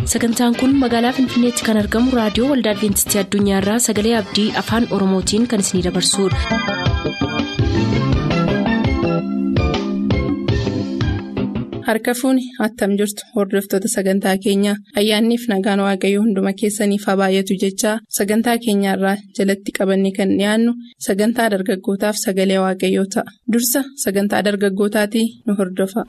sagantaan kun magaalaa finfinneetti kan argamu raadiyoo waldaa adventistii addunyaarraa sagalee abdii afaan oromootiin kan isinidabarsudha. harka fuuni attam jirtu hordoftoota sagantaa keenyaa ayyaanniif nagaan waaqayyoo hunduma keessaniif haa baay'atu jechaa sagantaa keenyaarraa jalatti qabanne kan dhiyaannu sagantaa dargaggootaaf sagalee waaqayyoo ta'a dursa sagantaa dargaggootaatii nu hordofa.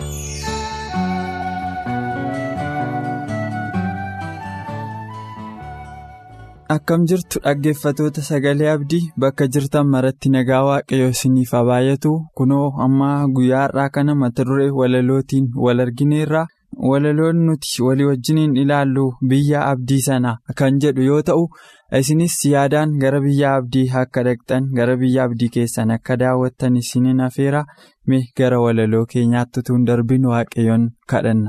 akkam jirtu dhaggeeffatoota sagalee abdii bakka jirtan maratti nagaa waaqayyoo isiniif haa baay'atu kunoo amma guyyaa har'aa kana mata duree walalootiin wal argineerra walaloon nuti walii wajjiniin ilaallu biyya abdii sana kan jedhu yoo ta'u isinis yaadaan gara biyya abdii akka dhaqxan gara biyya abdii keessan akka daawwattan isiniin afeera mee gara walaloo keenyaatti utuu darbin waaqayyoon kadhanna.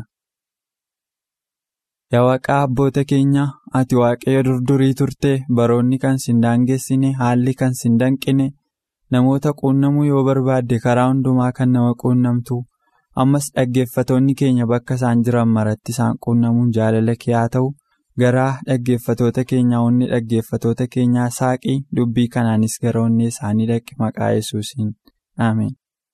Yaa waaqaa abboota keenya ati waaqayyo durdurii turte baroonni kan sin daangessine haalli kan sin danqine namoota quunnamuu yoo barbaadde karaa hundumaa kan nama quunnamtu ammas dhaggeeffatoonni keenya bakka isaan jiran maratti isaan quunnamuun jaalala kee haa ta'u garaa dhaggeeffatoota keenyaa onni dhaggeeffatoota keenyaa saaqii dubbii kanaanis gara onnee isaanii dhaqi maqaa yesuusiin ameen.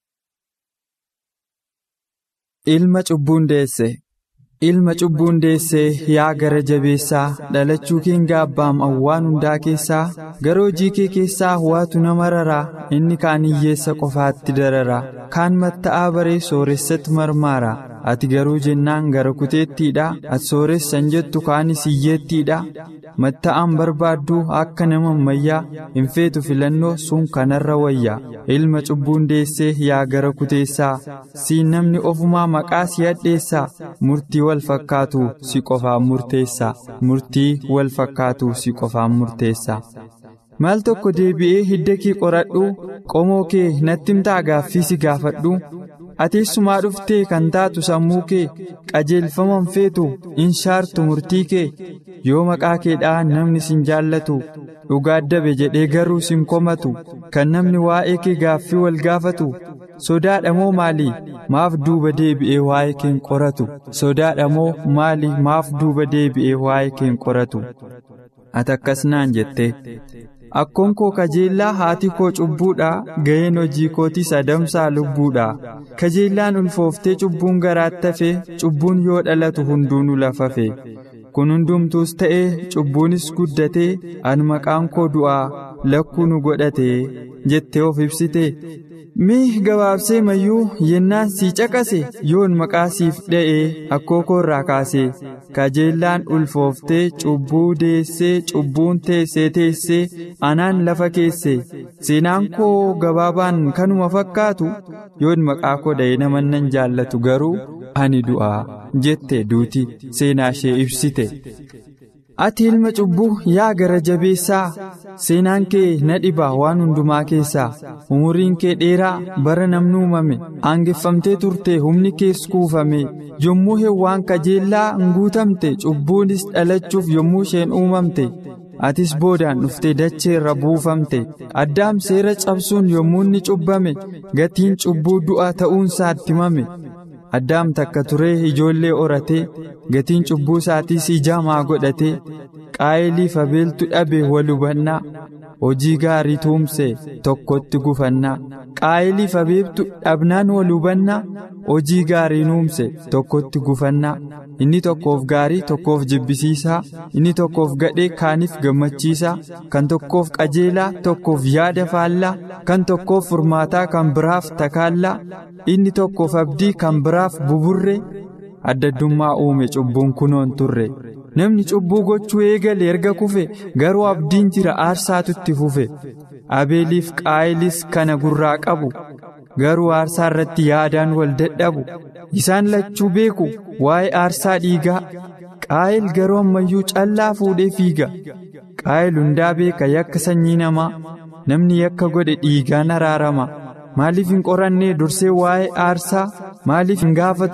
Ilma cubbuun deesse. Ilma cubbuun deessee yaa gara jabeessaa dhalachuu keen gaabbaam awwaan hundaa keessaa gara hojii kee keessaa waatu nama raraa inni kaan hiyyeessa qofaatti dararaa kaan matta'aa baree sooressatti marmaara ati garuu jennaan gara kuteettiidha ati sooressan jettu kaanis hiyyeettiidha matta'aan barbaadduu akka nama ammayyaa hin feetu filannoo sun kanarra wayya ilma cubbuun deessee yaa gara kuteessaa siin namni ofumaa maqaa si hadheessaa murtii wal fakkaatu si qofaan murteessa murtii wal fakkaatu si qofaan murteessa maal tokko deebi'ee hidda kee qoradhu qomoo kee natti himtaa gaaffii si gaafadhu ateessumaa dhuftee kan taatu sammuu kee qajeelfaman feetu in shaartu murtii kee yoo maqaa keedhaan namni sin jaallatu dhugaa dabe jedhee garuu sin komatu kan namni waa'ee kee gaaffii wal gaafatu. sodaadha moo maali maaf duuba deebi'ee waa'ee keen qoratu sodaadha moo maali maaf duuba deebi'ee waa'ee keen qoratu ati akkas naan jette akkoon koo kajeellaa haati koo cubbuudha ga'een hojii kootiis adamsaa lubbuudha kajeellaan ulfooftee cubbuun garaatti hafe cubbuun yoo dhalatu hunduunu lafafe kun hundumtuus ta'ee cubbuunis guddatee an maqaan koo du'aa lakkuu nu godhate jettee of ibsite. Mee gabaabsee mayyuu yennaan sii caqase yoon maqaa siif dha'ee akkoo koorraa kaase kajeellaan ulfooftee cubbuu deessee cubbuun teessee teessee anaan lafa keesse seenaan koo gabaabaan kanuma fakkaatu yoon maqaa koo dha'ee nama nan jaallatu garuu ani du'aa jette duuti seenaa ishee ibsite. ati ilma cubbuu yaa gara jabeessaa seenaan kee na dhiba waan hundumaa keessaa umuriin kee dheeraa bara namni uumame aangeffamtee turte humni kees kuufame yommuu hewwaan kajeellaa hin guutamte cubbuunis dhalachuuf yommuu isheen uumamte atis boodaan dhuftee dachee irra buufamte addaam seera cabsuun yommuu inni cubbame gatiin cubbuu du'a ta'uunsaa itti himame. addaam takka turee ijoollee horatee gatiin cubbuu isaatiis ijaamaa godhatee qaayiliif abeeltu dhabe wal hubannaa hojii gaarii tuumse tokkotti gufannaa qaayiliif abeeltu dhabnaan wal hubannaa hojii gaarii nuumse tokkotti gufannaa inni tokkoof gaarii tokkoof jibbisiisaa inni tokkoof gadhee kaaniif gammachiisaa kan tokkoof qajeelaa tokkoof yaada faallaa kan tokkoof furmaataa kan biraaf takaallaa inni tokkoof abdii kan biraaf buburree addaddummaa uume cubbuun kunoon turre namni cubbuu gochuu eegale erga kufe garuu abdiin jira aarsaatutti fufe abeeliif qaayilis kana gurraa qabu garuu aarsaa irratti yaadaan wal dadhabu isaan lachuu beeku waa'ee aarsaa dhiigaa qaayil garuu ammayyuu callaa fuudhee fiiga qaayil hundaa beeka yakka sanyii namaa namni yakka godhe dhiigaan araarama maaliif hin qorannee dursee waa'ee aarsaa maaliif hin gaafatu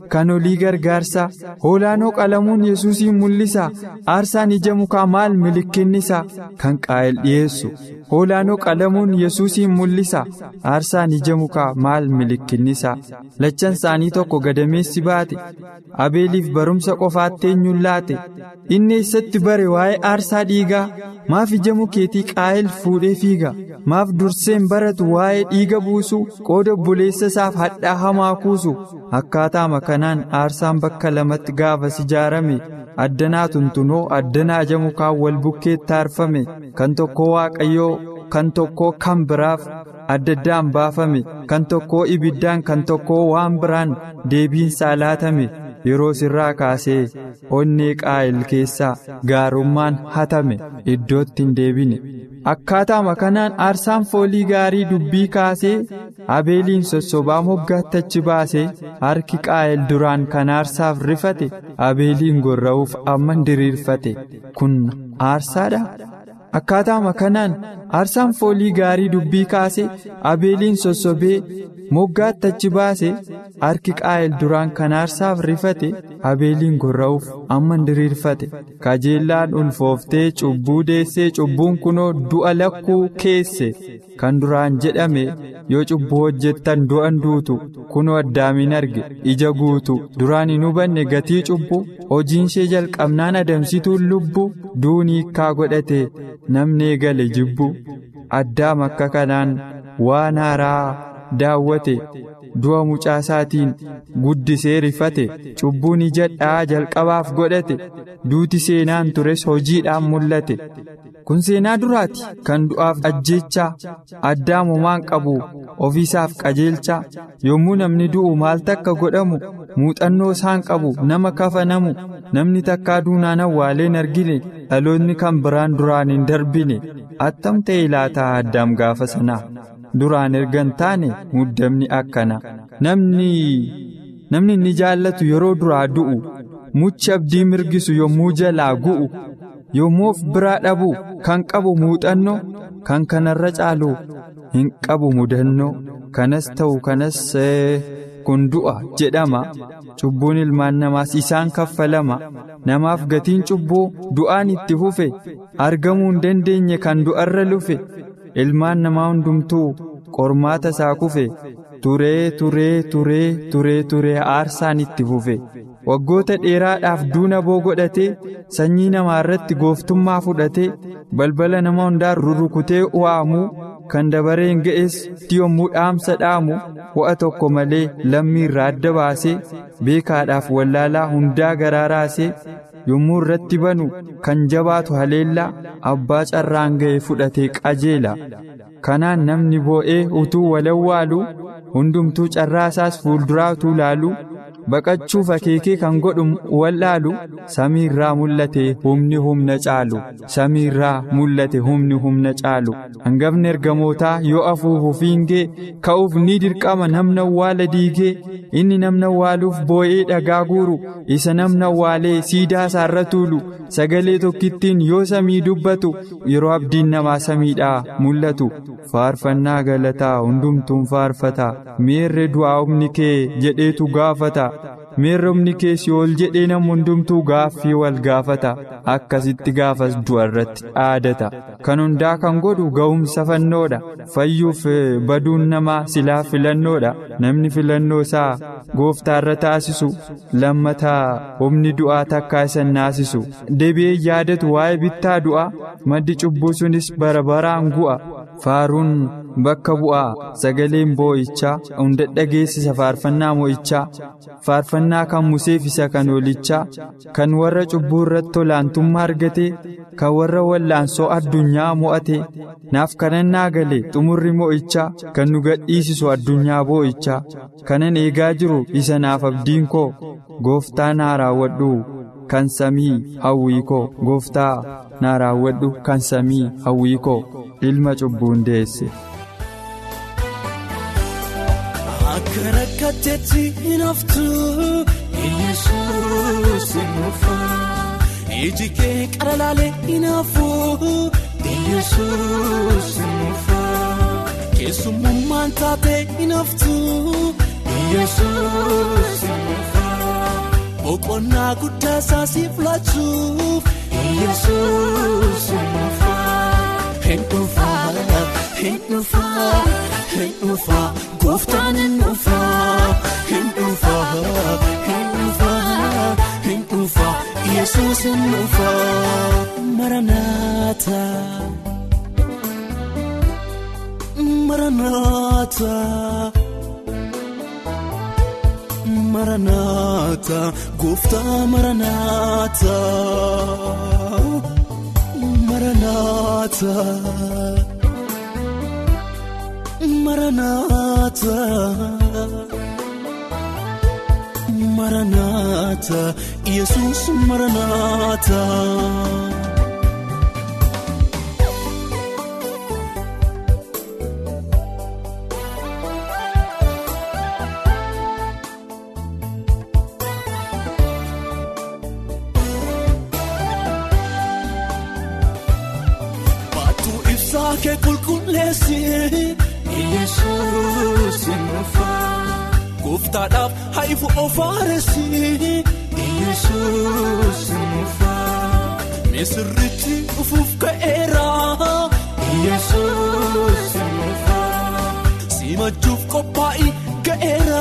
kan olii gargaarsa hoolaanoo qalamuun yesuusiin mul'isa aarsaan ija mukaa maal milikinnisaa kan qaa'el dhiyeessu hoolaanoo qalamuun yesuusiin mul'isa aarsaan ija mukaa maal milikinnisaa lachan isaanii tokko gadameessi baate abeeliif barumsa qofaatti eenyuun laate inni eessatti bare waa'ee aarsaa dhiigaa maaf ija mukeetii qaa'el fuudhee fiiga maaf durseen baratu waa'ee dhiiga buusu qooda obboleessa isaaf hadhaa hamaa kuusu akkaataama kanaan aarsaan bakka lamatti gaafas ijaarame addanaa tuntunoo addanaa ija mukaan wal bukkeetti aarfame kan tokko waaqayyoo kan tokko kan biraaf adda addaan baafame kan tokko ibiddaan kan tokko waan biraan deebiinsaa laatame yeroo sirraa kaasee onnee qaa'el keessaa gaarummaan hatame iddootti hin deebine akkaataama kanaan aarsaan foolii gaarii dubbii kaasee abeeliin sossobaa moggaatti achi baasee harki qaa'el duraan kan aarsaaf rifate abeeliin gorra'uuf amma diriirfate kun aarsaadha. akkaataama kanaan aarsaan foolii gaarii dubbii kaase abeeliin sossobee moggaatti achi baase harki qaa'el duraan kan aarsaaf rifate abeeliin gorra'uuf amma diriirfate kajeellaan ulfooftee cubbuu deessee cubbuun kunoo du'a lakkuu keesse kan duraan jedhame yoo cubbuu hojjettan du'an duutu kunoo addaamin arge ija guutu duraan hin hubanne gatii cubbuu hojiin ishee jalqabnaan adamsituun lubbuu duunii hiikkaa godhate namni eegale jibbu addaam akka kanaan waan haaraa daawwate du'a mucaasaatiin guddisee rifate cubbuun ijadhaa jalqabaaf godhate duuti seenaan tures hojiidhaan mul'ate kun seenaa duraati kan du'aaf ajjeechaa addaamumaan qabu ofiisaaf qajeelchaa yommuu namni du'u maal takka godhamu muuxannoo isaan qabu nama kafanamu namni takkaa duunaan awwaaleen argine dhaloonni kan biraan duraan hin darbine attam ta'e laataa addaam gaafa sanaa duraan ergan taane muddamni akkana namni namni inni jaallatu yeroo duraa du'u muchi abdii mirgisu yommuu jalaa gu'u yommuu of biraa dhabu kan qabu muuxannoo kan kanarra caalu hin qabu mudannoo kanas ta'u kanas kun du'a jedhama cubbuun ilmaan namaas isaan kaffalama namaaf gatiin cubbuu du'aan itti fufe argamuu hin dandeenye kan du'arra lufe ilmaan namaa hundumtuu qormaata isaa kufe turee turee turee turee turee aarsaan itti fufe waggoota dheeraadhaaf duuna boo godhatee sanyii namaa irratti gooftummaa fudhatee balbala nama hundaan rurrukutee waamuu kan dabareen ga'es yommuu dhaamsa dhaamu wa'a tokko malee lammii irraa adda baasee beekaadhaaf wallaalaa hundaa garaa raasee yommuu irratti banu kan jabaatu haleellaa abbaa carraan ga'e fudhatee qajeela kanaan namni boo'ee utuu walawwaalu hundumtuu carraa isaas fuulduraa utuu laalu baqachuuf akeekee kan godhu wallaalu samii irraa mul'ate humni humna caalu samii irraa mul'ate humni humna caalu hangafni ergamootaa yoo afuufu fiingee ka'uuf ni dirqama namna awwaala diigee inni namna awwaaluuf boo'ee dhagaa guuru isa namna awwaalee siidaa isaarra tuulu sagalee tokkittiin yoo samii dubbatu yeroo abdiin namaa samiidhaa mul'atu faarfannaa galataa hundumtuun faarfata meerre du'aa humni kee jedheetu gaafata meerre humni kee si'ool jedhee nama hundumtuu gaaffii wal gaafata akkasitti gaafas du'a irratti dhaadata kan hundaa kan godhu ga'umsa fannoodha fayyuuf baduun namaa silaa filannoodha namni filannoo isaa gooftaa irra taasisu lammataa humni du'aa takkaa isa naasisu deebi'ee yaadatu waa'ee bittaa du'aa maddi cubbuu sunis bara baraan gu'a faaruun bakka bu'aa sagaleen boo'ichaa hunda dhageessisa faarfannaa moo'ichaa faarfannaa kan museef isa kan oolichaa kan warra cubbuu irratti olaantummaa argate kan warra wallaansoo addunyaa mo'ate naaf kanannaa gale xumurri moo'ichaa kan nu gadhiisisu addunyaa boo'ichaa kanan eegaa jiru isa naaf abdiin koo gooftaa naa raawwadhu kan samii hawwii koo gooftaa naa raawwadhu kan samii hawwii koo ilma cubbuun deesse. Akka rakkatteetti hin haftu Yesuus hin dhufa. Iji kee qara laalee hin hafu Yesuus hin dhufa. Keessummaan taatee hin haftu Yesuus hin dhufa. boqonnaa guddaa isaa siif laachuuf yesuus hin dhufaa hin dhufaa hin dhufaa hin dhufaa gooftaan hin dhufaa hin dhufaa hin dhufaa hin dhufaa yesuus hin dhufaa maranaata maranaata. Maranaata gooftaa maranaata maranaata maranaata maranaata yesus maranaata. Kee qulqulleessi Yesuus hin dhufaa Gooftaadhaaf haifu ofaaressi Yesuus hin dhufaa Misirrichi dhufuuf ka'eera Yesuus hin dhufaa Simachuuf qophaa'ii ga'eera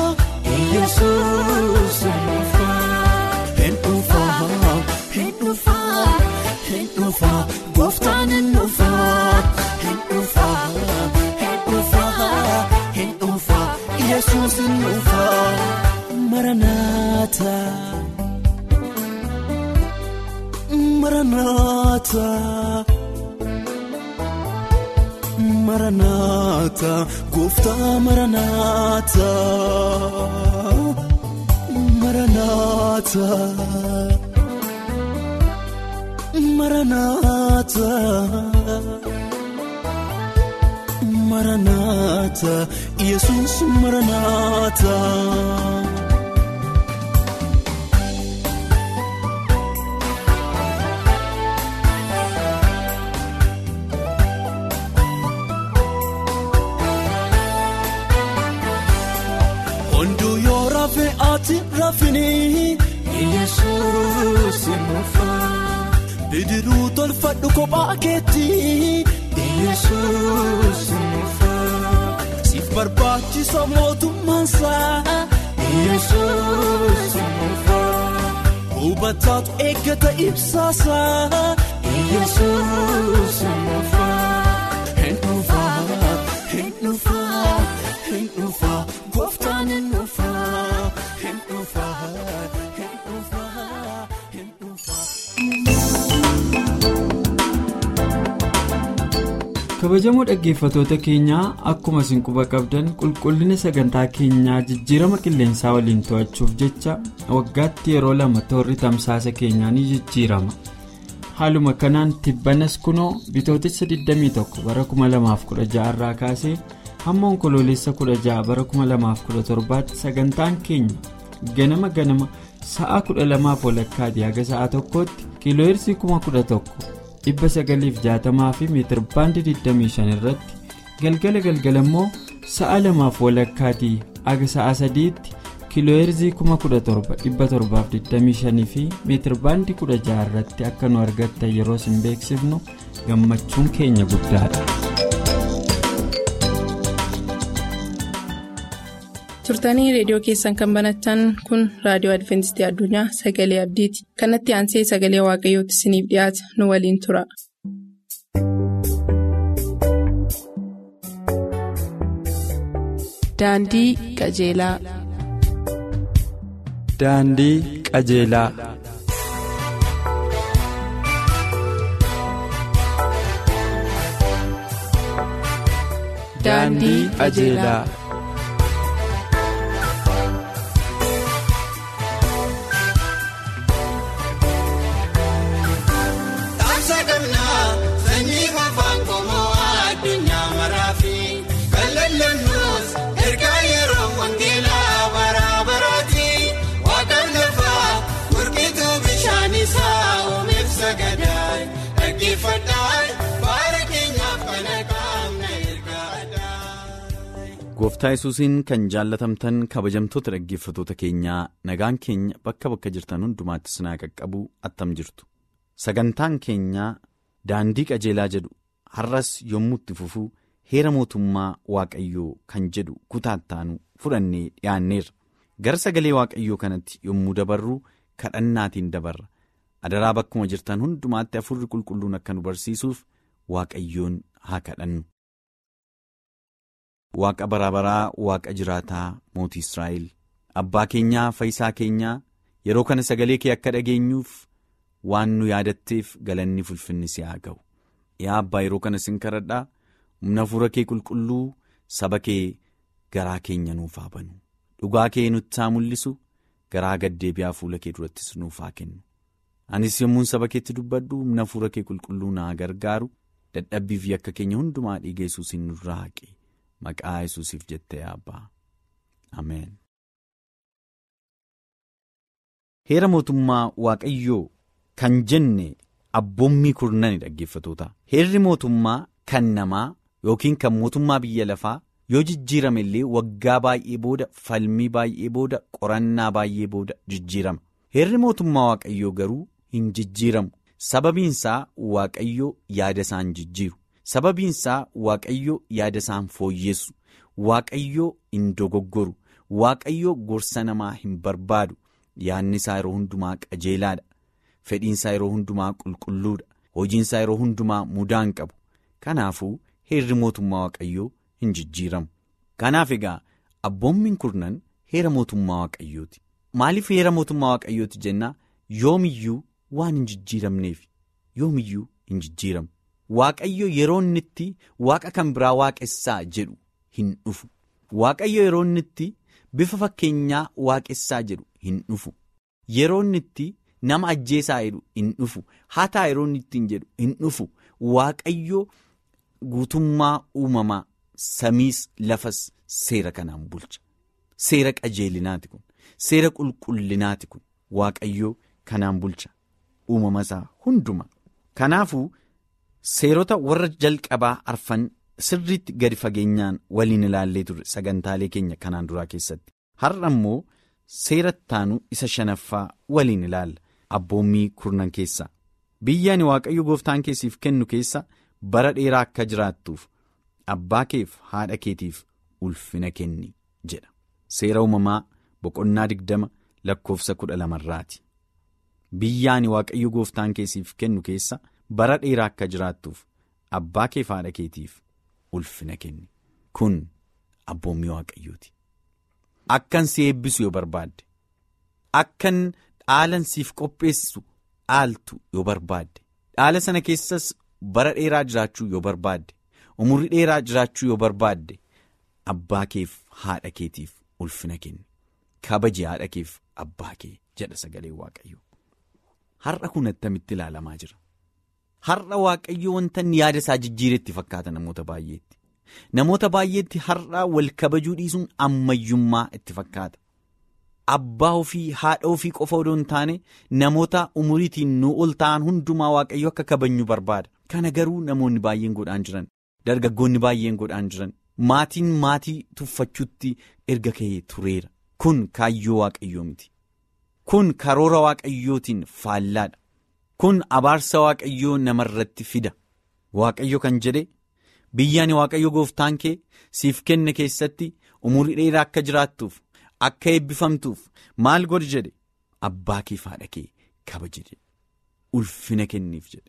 Yesuus hin dhufaa Hin dhufaa hin dhufaa hin dhufaa gooftaan hin dhufaa hin dhufaa hin dhufaa hin dhufaa yesuus hin dhufaa maranaata maranaata maranaata gooftaa maranaata maranaata. Maranaata Maranaata Yesuus Maranaata. Hunduu yoo rafee ati rafini Yesuus mufaa. Bidiruu tolfadhu kophaa keetti Yesuus mufaa. Siif barbaachisa mootummaansaa Yesuus mufaa. Hubataatu eeggata ibsaasaa Yesuus mufaa. Hin dhufaa hin dhufaa hin dhufaa gooftaan hin dhufaa hin dhufaa hin dhufaa hin dhufaa. kabajamoo dhaggeeffatoota keenyaa akkuma isin quba qabdan qulqullina sagantaa keenyaa jijjiirama qilleensaa waliin to'achuuf jecha waggaatti yeroo lama toorri tamsaasa keenyaa ni jijjiirama haaluma kanaan tibbanas kunoo bitootessa 21 bara 2016 irraa kaasee hamma onkoloolessa 16 bara 2017 tti sagantaan keenya ganama ganama sa'a 12 walakkaati haga sa'a tokkootti kiilooyirsii 11,000. dhibba sagaliif jaatamaa fi meetir baandii 25 irratti galgala galgala immoo sa'a lamaaf walakkaatii aga sa'a sadiitti kiilooyirzii 17,725 fi meetir baandii 16 irratti akka nu argattan yeroo isin beeksifnu gammachuun keenya guddaadha. turtanii reediyoo keessan kan banatan kun raadiyoo adventistii addunyaa sagalee abdiiti kanatti aansee sagalee waaqayyootti isiniif dhiyaata nu waliin tura. daandii qajeelaa. daandii qajeelaa. daandii qajeelaa. gooftaa yesuusiin kan jaallatamtan kabajamtoota dhaggeeffatoota keenyaa nagaan keenya bakka bakka jirtan hundumaatti sinaa qaqqabu attam jirtu sagantaan keenyaa daandii qajeelaa jedhu har'as yommuu itti fufuu heera mootummaa waaqayyoo kan jedhu kutaattaanu fudhannee dhiyaanneerra gara sagalee waaqayyoo kanatti yommuu dabarru kadhannaatiin dabarra adaraa bakkuma jirtan hundumaatti afurri qulqulluun akka nu barsiisuuf waaqayyoon haa kadhannu. Waaqa barabaraa waaqa jiraataa mootii Israa'el abbaa keenyaa fayyisaa keenyaa yeroo kana sagalee kee akka dhageenyuuf waan nu yaadatteef galanni fulfinni si haa ga'u yaa abbaa yeroo kana sin kadhadhaa humna hafuura kee qulqulluu saba kee garaa keenya nuuf haa banu dhugaa kee nutti haa mul'isu garaa gaddeebi'aa fuula kee durattis nuuf haa kennu anis yommuun saba keetti dubbadhu humna hafuura kee qulqulluu naa gargaaru dadhabbii fi akka keenya hundumaa dhiiga Yesuusiin nurraa haqe. Maqaa Yesuusiif jettee abbaa Ameen. Heera mootummaa Waaqayyoo kan jenne abboommii kurnani dhaggeeffatoota. Heerri mootummaa kan namaa yookiin kan mootummaa biyya lafaa yoo jijjiirame illee waggaa baay'ee booda falmii baay'ee booda qorannaa baay'ee booda jijjiirama. Heerri mootummaa Waaqayyoo garuu hin jijjiiramu. Sababiinsaa Waaqayyoo yaada isaan jijjiiru. Sababiinsaa Waaqayyoo yaada isaan fooyyessu. Waaqayyoo hin dogoggoru. Waaqayyoo gorsa namaa hin barbaadu. Yaadni isaa yeroo hundumaa qajeelaadha. Fedhiinsaa yeroo hundumaa qulqulluudha. Hojiinsaa yeroo hundumaa mudaa hin qabu. Kanaafuu heerri mootummaa Waaqayyoo hin jijjiiramu. Kanaaf egaa abboommiin kurnan heera mootummaa Waaqayyooti. Maaliif heera mootummaa Waaqayyooti jennaa yoomiyyuu waan hin jijjiiramneef yoomiyyuu hin jijjiiramu. Waaqayyo yeroo inni itti waaqa kan biraa waaqessaa jedhu hin dhufu. Waaqayyo yeroo inni itti bifa fakkeenyaa waaqessaa jedhu hin dhufu. Yeroo inni itti nama ajjeesaa jedhu hin dhufu. Hataa yeroo inni ittiin jedhu hin dhufu. Waaqayyo guutummaa uumamaa samiis lafas seera kanaan bulcha. Seera qajeelinaati kun. Seera qulqullinaati kun. Waaqayyo kanaan bulcha. Uumama isaa hundumaa. Kanaafuu. Seerota warra jalqabaa arfan sirriitti gadi fageenyaan waliin ilaallee turre sagantaalee keenya kanaan duraa keessatti har'a immoo seera ittaanu isa shanaffaa waliin ilaalla abboommii kurnan keessaa biyya ani waaqayyo gooftaan keessiif kennu keessa bara dheeraa akka jiraattuuf abbaa keef haadha keetiif ulfina kenni jedha seera uumamaa boqonnaa digdama lakkoofsa kudha lamarraati biyya ani waaqayyo gooftaan keessiif kennu keessa. bara dheeraa akka jiraattuuf abbaa keef haadha keetiif ulfina kenni kun abboommii waaqayyooti. Akkan si eebbisu yoo barbaadde akkan dhaalan siif qopheessu dhaaltu yoo barbaadde dhaala sana keessas bara dheeraa jiraachuu yoo barbaadde umurri dheeraa jiraachuu yoo barbaadde abbaa keef haadha keetiif ulfina kenni kabaji haadha keef abbaa kee jedha sagalee waaqayyo har'a kun attamitti ilaalamaa jira. Har'a waaqayyo wanta inni yaada isaa jijjiiretti fakkaata namoota baay'eetti. Namoota baay'eetti har'a wal kabajuu dhiisuun ammayyummaa itti fakkaata. Abbaa ofii haadha ofii qofa odoo hin taane namoota umuriitiin nu ol ta'an hundumaa waaqayyo akka kabajnu barbaada. Kana garuu namoonni baay'een godhaan jiran dargaggoonni baay'een godhaan jiran maatiin maatii tuffachuutti erga ka'ee tureera. Kun kaayyoo waaqayyoo miti. Kun karoora waaqayyootiin faallaadha. Kun abaarsa waaqayyoo namarratti fida. Waaqayyo kan jedhe biyya ani waaqayyo gooftaan kee siif kenne keessatti umurii dheeraa akka jiraattuuf akka eebbifamtuuf maal godhi jedhe abbaa kee haadha kee kabaji jedhe ulfina kenniif jedhe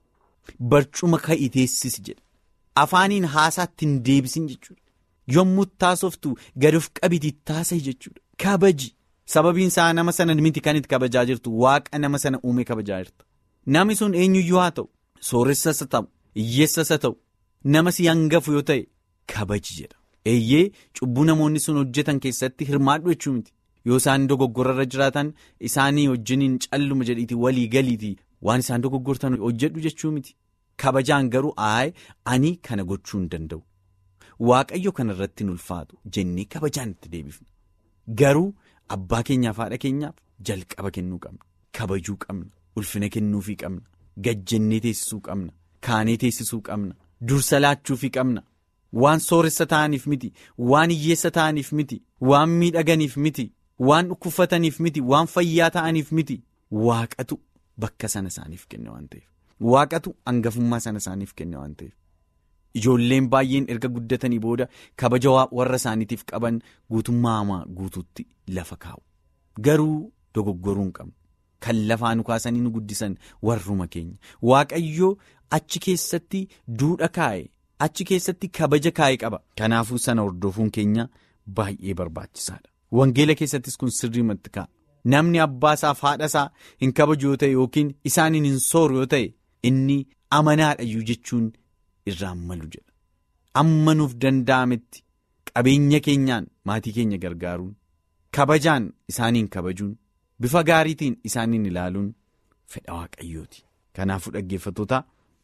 barcuma ka'ii teessisi jedhe afaaniin haasaatti hin deebisin jechuudha yommuu taasoftu gad of qabiti taasise jechuudha kabaji sababiin isaa nama sana miti kan itti kabajaa jirtu waaqa nama sana uume kabajaa jirta. Namni sun eenyuyyuu haa ta'u sooressas haa ta'u hiyyeessas haa ta'u nama si hangafu yoo ta'e kabaji jedha. Eeyyee cubbuu namoonni sun hojjetan keessatti hirmaadhu jechuu miti. Yoo isaan dogoggorarra jiraatan isaanii wajjiniin calluma jedhiiti walii galiiti waan isaan dogoggortan hojjedhu jechuu miti. Kabajaan garuu aaye ani kana gochuu hin danda'u. Waaqayyo kanarratti hin ulfaatu jennee kabajaan itti deebifna. Garuu abbaa keenyaaf haadha keenyaaf jalqaba kennuu qabna. Kabajuu qabna. Ulfina kennuufii qabna. Gajjennee teessisuu qabna. Kaanee teessisuu qabna. Dursa laachuufii qabna. waan sooressa ta'aniif miti waan hiyyeessa ta'aniif miti waan miidhaganiif miti waan dhukkubfataniif miti waan fayyaa ta'aniif miti waaqatu bakka sana isaaniif kenne waan ta'eef waaqatu hangafummaa sana isaaniif kenne waan ta'eef. Ijoolleen baay'een erga guddatanii booda kabaja warra isaaniitiif qaban guutummaa hamaa guutuutti lafa kaa'u. Garuu dogoggoruu hin qabnu. Kan lafaa nu kaasanii nu guddisan warruma keenya. Waaqayyoo achi keessatti duudha kaa'e. Achi keessatti kabaja kaa'e qaba. Kanaafuu sana hordofuun keenya baay'ee barbaachisaadha. Wangeela keessattis kun sirriimatti kaa'a. Namni abbaa isaaf haadha isaa hin kabaju yoo ta'e yookiin isaaniin hin sooru yoo ta'e inni amanaadhayyuu jechuun. irraan malu jedha amma nuuf danda'ametti qabeenya keenyaan maatii keenya gargaaruun kabajaan isaaniin kabajuun bifa gaariitiin isaaniin ilaaluun fedha waaqayyooti kanaafuu dhaggeeffattoota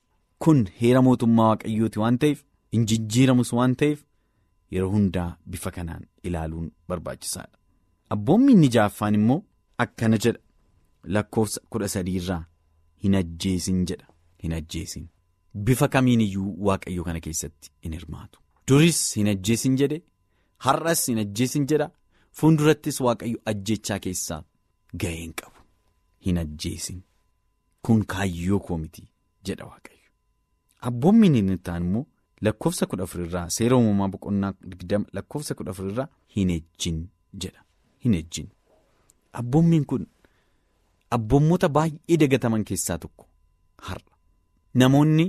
kun heera mootummaa waaqayyooti waan ta'eef hin jijjiiramus waan ta'eef yeroo hundaa bifa kanaan ilaaluun barbaachisaadha abboommi inni jaaffaan immoo akkana jedha lakkoofsa kudha sadiirraa hin ajjeesin jedha hin ajjeesin. Bifa kamiin iyyuu waaqayyo kana keessatti in hirmaatu. Duris hin ajjeesin jedhe har'as hin ajjeesin jedha fuuldurattis waaqayyo ajjechaa keessaa ga'ee hin qabu. Hin ajjeesin kun kaayyoo koo miti jedha waaqayyo. Abboommi inni ta'an immoo lakkoofsa kudha afurirraa seera uumamaa boqonnaa digdama lakkoofsa kudha afurirraa hin ejjin jedha. Hin ejjin. Abboommiin kun abboommoota baay'ee dagataman keessaa tokko har'a. Namoonni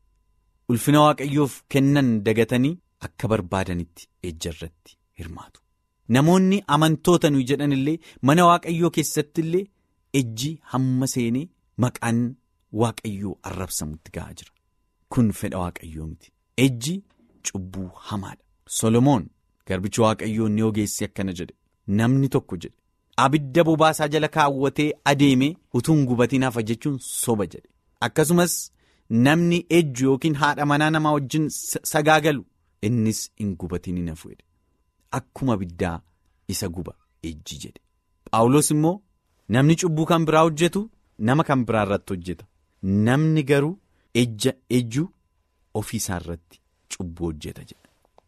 ulfina waaqayyoof kennan dagatanii akka barbaadanitti ejjarratti hirmaatu. Namoonni amantoota nuyi jedhan illee mana waaqayyoo keessatti illee ejji hamma seenee maqaan waaqayyoo arrabsamutti ga'aa jira. Kun fedha waaqayyoo miti. Ejji cubbuu hamaadha. Solomoon garbichi waaqayyoo inni ogeessi akkana jedhe namni tokko jedhe abidda bobaasaa jala kaawwatee adeemee utuu hin gubatiin hafa jechuun soba jedhe akkasumas. Namni ejju yookiin haadha manaa namaa wajjin sagaagalu innis hin gubatiin hin hafu jedhe akkuma abiddaa isa guba ejji jedhe. Paawulos immoo namni cubbuu kan biraa hojjetu nama kan biraa irratti hojjeta. Namni garuu ejja ejju ofii isaa irratti cubbuu hojjeta jedha.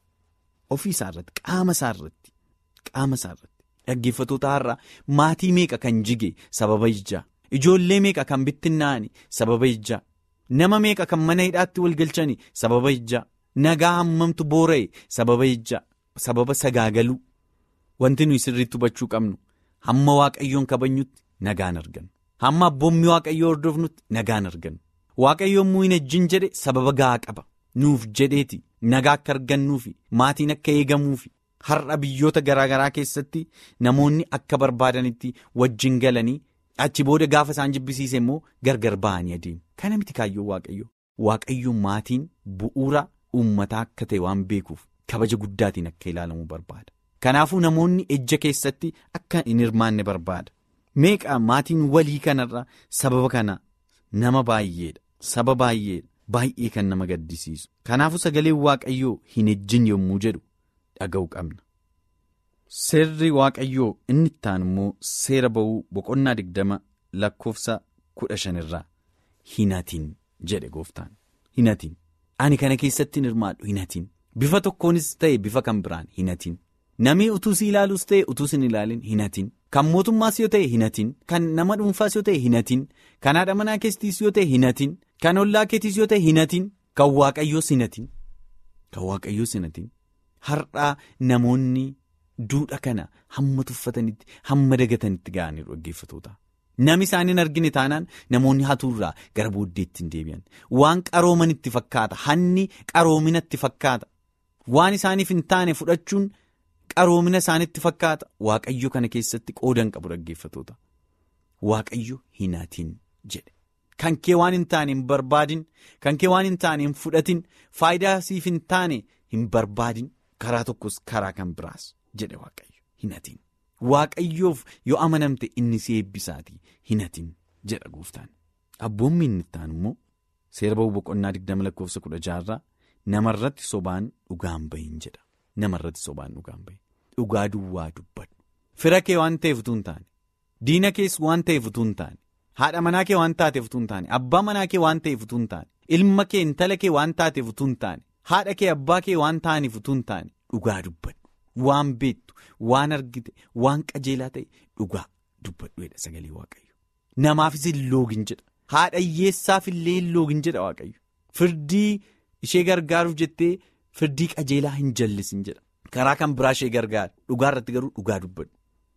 Ofii isaa irratti qaama isaa irratti qaama isaa irratti dhaggeeffatoota har'aa maatii meeqa kan jige sababa ejjaa ijoollee meeqa kan bittinnaa'ani sababa ejjaa. Nama meeqa kan mana hidhaatti wal galchani sababa ejjaa nagaa hammamtu boora'e sababa ejjaa sababa sagaagaluu wanti nuyi sirriitti hubachuu qabnu hamma waaqayyoon kabajnutti nagaan argannu hamma abboommii waaqayyoo hordofnutti nagaan argannu waaqayyoon muu hin ejjin jedhe sababa gahaa qaba nuuf jedheeti nagaa akka argannuufi maatiin akka eegamuufi har'a biyyoota garaagaraa keessatti namoonni akka barbaadanitti wajjin galanii. Achi booda gaafa isaan jibbisiise immoo gargar ba'anii adeemu. Kana miti kaayyoo waaqayyoo. Waaqayyoon maatiin bu'uura uummataa akka ta'e waan beekuuf kabaja guddaatiin akka ilaalamu barbaada. Kanaafuu namoonni ejja keessatti akka hin hirmaanne barbaada. Meeqa maatiin walii kanarra sababa kana nama baay'eedha. Saba baay'eedha. Baay'ee kan nama gaddisiisu. Kanaafuu sagaleen waaqayyoo hin ejjin yommuu jedhu dhaga'u qabna. Seerri waaqayyoo inni ittaan immoo seera ba'uu boqonnaa digdama lakkoofsa kudha shanirraa hinatiin jedhe gooftaan hinatiin ani kana keessatti hin hirmaadhu hinatiin bifa tokkoonis ta'e bifa kan biraan hinatiin namni utuu si ilaaluus ta'e utuu si hin ilaalin hinatiin kan mootummaas yoo ta'e hinatiin kan nama dhuunfaas yoo ta'e hinatiin kan haadha manaa keessattis yoo ta'e hinatiin kan ollaa keetiis yoo ta'e hinatiin kan waaqayyoos hinatiin kan waaqayyoos hinatiin har'aa namoonni. Duudha kana hamma tuffatanitti hamma dagatanitti ga'anii dhaggeeffatoota. Nami isaaniin argine taanaan namoonni hatuurraa gara booddeetti hin deebi'an. Waan qarooman itti fakkaata. Hanni qaroomina itti fakkaata. Waan isaaniif hin taane fudhachuun qaroomina isaanitti fakkaata. Waaqayyo kana keessatti qoodan qabu dhaggeeffatoota. Waaqayyo hinaatiin jedhe. Kan kee waan hin taane hin barbaadin. Kan kee waan hin taane hin fudhatin. Faayidaa siif hin taane hin barbaadin. Karaa tokkos karaa kan biraas. jedhe waaqayyo hinatiin waaqayyoof yoo amanamte inni si eebbisaatii hinatiin jedha gooftaan abboommi inni ittaan immoo seera ba'uu boqonnaa digdama lakkoofsa kudha jaarraa namarratti sobaan dhugaan bahin jedha namarratti sobaan dhugaan bahin dhugaa duwwaa dubbadhu fira kee waan ta'eef utuu hin taane diina kees waan ta'eef utuu hin taane haadha manaa kee waan taateef utuu hin taane abbaa manaa kee waan ta'eef utuu hin taane ilma kee intala kee waan taateef utuu hin taane haadha kee abbaa kee waan ta'aniif utuu hin taane dhugaa dubbadhu waan beektu waan argite waan qajeelaa ta'e dhugaa dubbadhuedha sagalee waaqayyo namaafis hin loogin jedha haadha hiyyeessaaf illee hin loogin jedha waaqayyo firdii ishee gargaaruuf jettee firdii qajeelaa hin jallisin jedha karaa kan biraa ishee gargaara dhugaa irratti garuu dhugaa dubbadhu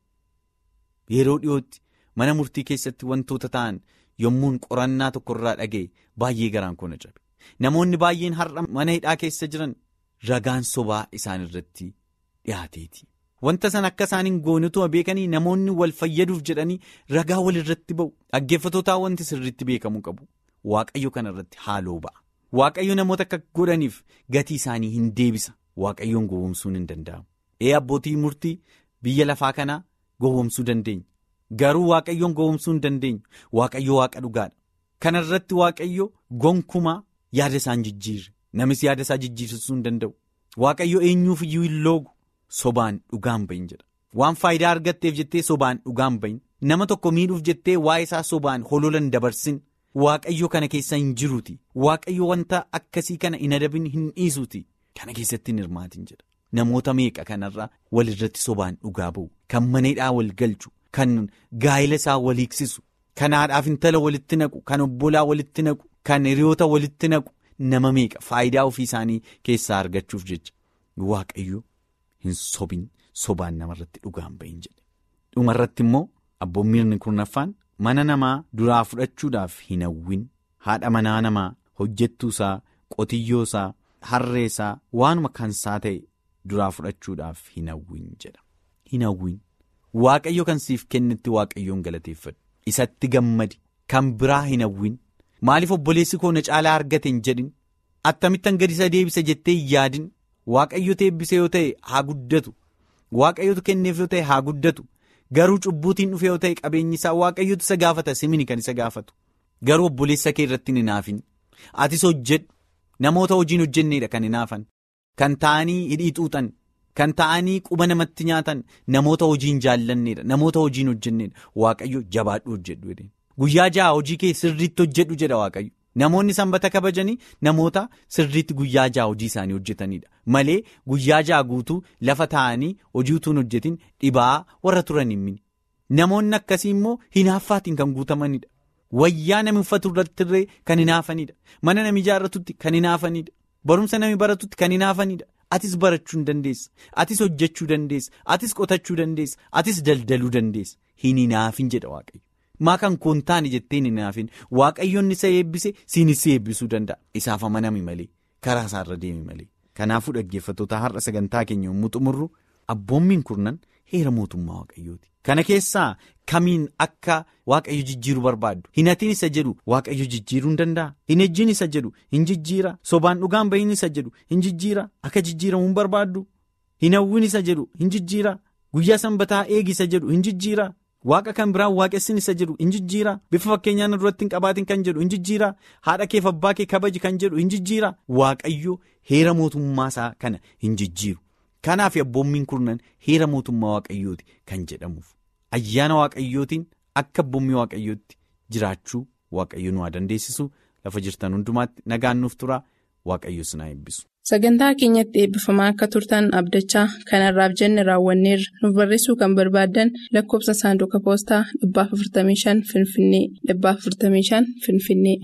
yeroo dhiyootti mana murtii keessatti wantoota ta'an yommuun qorannaa tokkorraa dhaga'e baay'ee garaan koo na cabe namoonni baay'een har'a mana hidhaa keessa jiran ragaan sobaa isaan irratti dhiyaateeti. Wanta san akka isaan hin goonetuma beekanii namoonni wal fayyaduuf jedhanii ragaa wal irratti ba'u dhaggeeffatootaa wanti sirriitti beekamuu qabu waaqayyo kana irratti haaloo ba'a. Waaqayyo namoota akka godhaniif gatii isaanii hin deebisa waaqayyoon gowwomsuun hin danda'amu. Ee abbootii murtii biyya lafaa kanaa gowwomsuu dandeenya garuu waaqayyoon gowwomsuu hin dandeenyu waaqayyo waaqa dhugaadha. Kana irratti waaqayyo gonkumaa yaada isaan jijjiirre namis yaada isaa jijjiirsisuu hin danda'u waaqayyo eenyuuf iyyuu hin loogu. Sobaan dhugaan bahin jedha waan faayidaa argatteef jettee sobaan dhugaan bahin nama tokko miidhuuf jettee waa'ee isaa sobaan hololan dabarsin waaqayyo kana keessa hin jiruuti waaqayyo wanta akkasii kana hin adabin hin dhiisuuti kana keessatti hin hirmaatin jedha namoota meeqa kanarraa walirratti sobaan dhugaa ba'u kan maneedhaa wal galchu kan gaa'ela isaa wal hiiksisu kan haadhaaf intala walitti naqu kan obbolaa walitti naqu kan hiriyoota walitti naqu nama meeqa faayidaa ofii isaanii keessaa argachuuf jecha waaqayyo. Hin sobin sobaan namarratti dhugaan bahin jedhe dhumarratti immoo abboommiirni kurnaffaan mana namaa duraa fudhachuudhaaf hin hawwin haadha manaa namaa hojjettuusaa qotiyyoosaa harreesaa waanuma kansaa ta'e duraa fudhachuudhaaf hin hawwin jedha hin hawwin waaqayyo kan siif kennetti waaqayyoon galateeffadhu isatti gammadi kan biraa hin hawwin maaliif obboleessi koo na caalaa argate hin jedhin attamittan gadi isa deebisa jettee hin yaadin. Waaqayyotu eebbise yoo ta'e haa guddatu waaqayyotu kenneef yoo ta'e haa guddatu garuu cubbuutiin dhufe yoo ta'e qabeenyi isaa waaqayyotu isa gaafata simini kan isa gaafatu garuu obboleessa kee irratti hin hinaafin atis hojjedhu namoota hojiin hojjenneedha kan hinaafan kan ta'anii hidhii xuuxan kan ta'anii quba namatti nyaatan namoota hojiin jaallanneedha namoota hojiin hojjenneedha waaqayyo jabaadhu hojjedhu guyyaa ja'a hojii kee sirriitti hojjedhu jedha waaqayyo. Namoonni sanbata kabajanii namoota sirriitti guyyaa ja'a hojii isaanii hojjetanidha malee guyyaa ja'a guutuu lafa taa'anii hojii utuu hin hojjetin dhibaa warra turan hin mini namoonni akkasii immoo hinaaffaatiin kan guutamanidha wayyaa nami uffatu irrattirree kan hinaafanidha mana nami ijaarratutti kan hinaafanidha barumsa nami baratutti kan hinaafanidha atis barachuu dandeessa atis hojjechuu dandeessa atis qotachuu dandeessa atis daldaluu dandeessa hin hinaafin jedha waaqayyo. maa kan koon taane jettee hin hinaafin waaqayyoon isa eebbise siinis eebbisuu danda'a isaaf amanami malee karaa isaarra deemi malee kanaafuu dhaggeeffattoota har'a sagantaa keenya yommuu xumurru abboommiin kurnan heera mootummaa waaqayyooti kana keessaa kamiin akka waaqayyo jijjiiruu barbaaddu hinatiin isa jedhu waaqayyo jijjiiruu hin danda'a hin ejjiin isa jedhu hin jijjiira sobaan dhugaan bahin isa jedhu hin jijjiira akka jijjiiramu hin barbaaddu hin hawwin isa jedhu hin jijjiira guyyaa sanbataa eegi isa jedhu hin jijjiira. Waaqa kan biraan waaqessin isa jedhu hin jijjiira bifa fakkeenyaan duratti hin qabaatin kan jedhu hin jijjiira haadha keef abbaa kee kabaji kan jedhu hin jijjiira waaqayyo heera mootummaa isaa kana hin jijjiiru kanaaf abboommiin kurnan heera mootummaa waaqayyooti kan jedhamuuf ayyaana waaqayyootiin akka abboommii waaqayyootti jiraachuu waaqayyo nu haa dandeessisu lafa jirtan hundumaatti nagaan nuuf tura waaqayyo sinaa eebbisu. Sagantaa keenyatti eebbifamaa akka turtan abdachaa kanarraaf jenne raawwanneerra nuuf barreessuu kan barbaaddan lakkoofsa saanduqa poostaa 455 Finfinnee 455 Finfinnee.